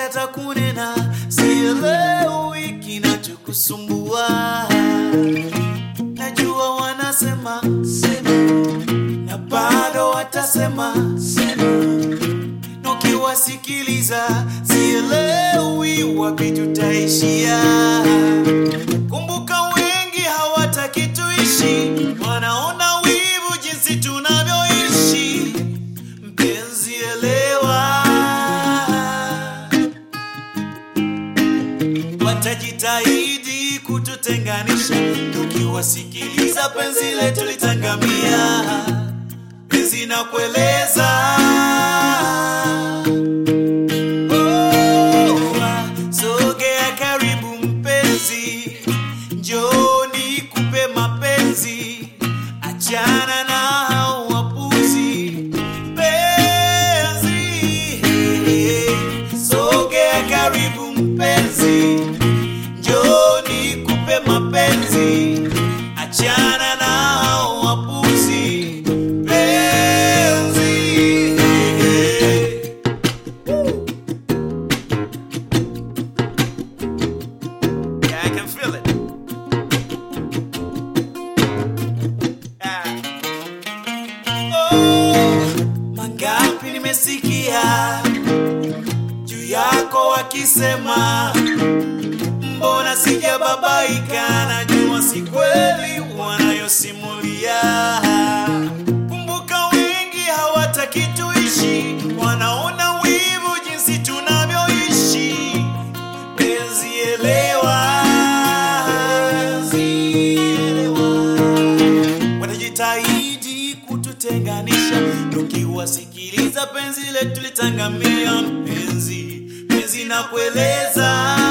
hata kunena, sielewi kinachokusumbua. Najua wanasema sema, na bado watasema sema, na ukiwasikiliza sielewi wapi tutaishia. Kumbuka wengi hawataki tuishi, wanaona wivu jinsi tunavyoishi. Mpenzi elewa, watajitahidi kututenganisha, tukiwasikiliza penzi letu litangamia. Penzi na kueleza sogea karibu mpenzi, njoni kupe mapenzi, achana na hao wapuzi. Penzi, sogea karibu mpenzi, njoni kupe mapenzi, achana na hao wapuzi. Penzi. Yeah, I can feel it. Ah. Oh, mangapi nimesikia juu yako wakisema, mbona sijababaika? Najua si kweli wanayosimulia. Kumbuka wengi hawataki tuishi, wanaona wivu jinsi tunavyoishi. Penzi elewa, penzi elewa. Wanajitahidi kututenganisha, tukiwasikiliza penzi letu litangamia. Mpenzi, penzi na kueleza